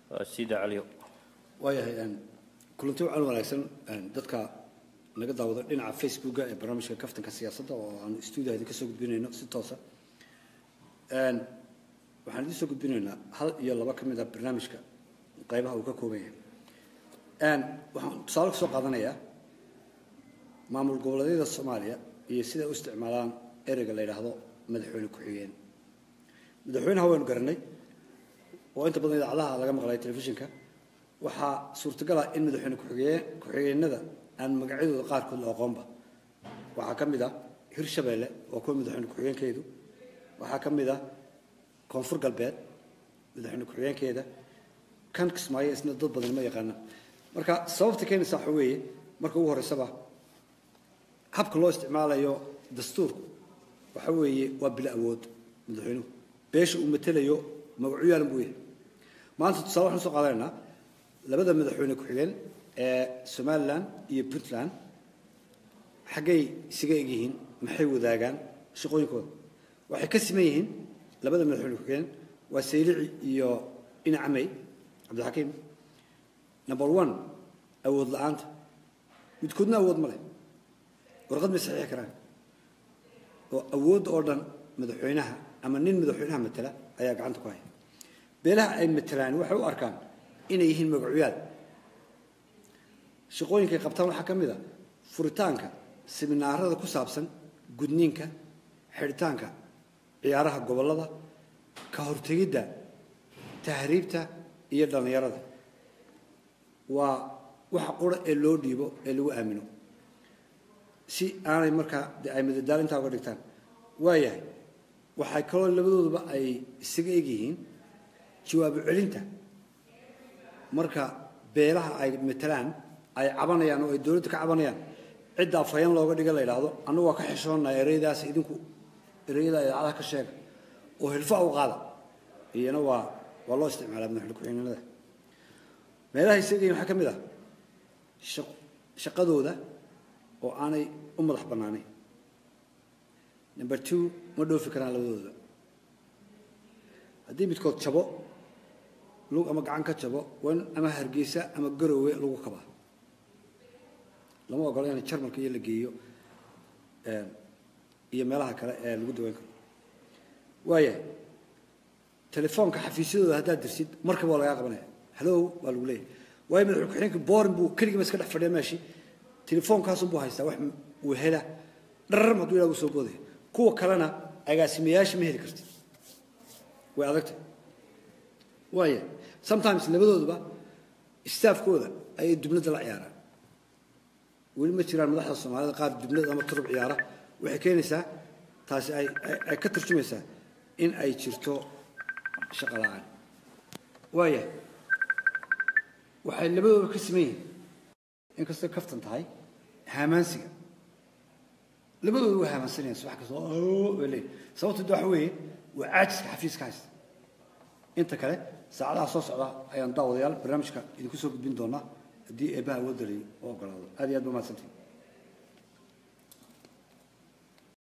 sida caliyo waayahay kulanti wacan wanaagsan dadka naga daawada dhinaca facebooka ee barnaamijka kaftanka siyaasadda oo aanu stuudiyaha idinka soo gudbinayno si toosa waxaan idiin soo gudbinaynaa hal iyo laba ka mid a barnaamijka qaybaha uu ka kooban yahay waxaan tusaale kasoo qaadanayaa maamul goboleedyada soomaaliya iyo siday u isticmaalaan ereyga la yidhaahdo madaxweyne ku-xigeen madaxweynaha waynu garanay oo inta badan idaacadaha laga maqlay telefishinka waxaa suurtagal ah in madaxweyne ku-xigeen ku-xigeenada aan magacyadooda qaarkood la aqoonba waxaa ka mid ah hirshabeelle waa kuwa madaxweyne ku-xigeenkeedu waxaa ka mid ah koonfur galbeed madaxweyne ku-xigeenkeeda kan kismaayo isna dad badan ma yaqaana marka sababta keenaysa waxa weeye marka ugu horreysaba habka loo isticmaalayo dastuurku waxa weeye waa bila awood madaxweynuhu beesha uu matelayo magacu yaalan buu yahay maanta tusaale waxaan soo qaadanaynaa labada madaxweyne ku-xigeen ee somalilan iyo puntland xaggay isaga egyihiin maxay wadaagaan shaqooyinkooda waxay ka siman yihiin labada madaxweyne ku-xigeen waa saylici iyo inacamey cabdilxakiim number one awood la-aanta midkoodna awood ma leh warqad may saxiixi karaan oo awoodda oo dhan madaxweynaha ama nin madaxweynaha matela ayaa gacanta ku haya beelaha ay matelaan waxay u arkaan inay yihiin magacuyaal shaqooyinkay qabtaan waxaa ka mid a furitaanka siminaarada ku saabsan gudniinka xidhitaanka ciyaaraha gobollada ka hortegidda tahriibta iyo dhallinyarada waa waxa qura ee loo dhiibo ee lagu aamino si aanay markaa de ay madadaalo intaa uga dhigtaan waayahay waxay kaloo labadooduba ay isaga egyihiin jawaabo celinta marka beelaha ay matalaan ay cabanayaan oo ay dowladda ka cabanayaan cidda afhayeen looga dhiga la yidhaahdo annagu waa ka xishoonnaa ereyadaas idinku ereyada idaacadaha ka sheega oo hilfa u qaada iyana waa waa loo isticmaalaa madaxweyne ku-xigeenada meelaha isagiin waxaa ka mid ah shaqadooda oo aanay u madax bannaanayn number two ma dhoofi karaan labadooda haddii midkood jabo lug ama gacan ka jabo waa in ama hargeysa ama garowe lagu kabaa lama ogolo in jarmalka iyo la geeyo iyo meelaha kale ee lagu daweyn karo waayahay telefoonka xafiisyadooda haddaad dirsid markaba waa lagaa qabanaya hallow baa lagu leeyahay waayo madaxweyne ku-xigeenka borin buu keligiiba iska dhex fadhiya meeshii telefoonkaasun buu haystaa wax uu hela dhararm hadduu ilaa uu soo boodaya kuwa kalena agaasimayaasha ma heli kartid way adagtay waaya sometimes labadooduba staafkooda ayay dubnada la ciyaaraan weli ma jiraan madaxda soomaalida qaar dubnad ama turub ciyaara waxay keenaysaa taasi ay ay ka tarjumaysaa in ay jirto shaqo la-aan waaya waxay labadooda ka siman yihiin inkastay kaftan tahay haamaansiga labadooda waa haamaansanayaan subax kasta bay leeyihin sababto de waxa weeye waa caajiska xafiiska haysta inta kale saacadaha soo socda ayaan daawadayaal barnaamijka idinku soo gudbin doonaa haddii eebbaha awoodda lay u ogolaado aad iyo aad ba mahadsantihin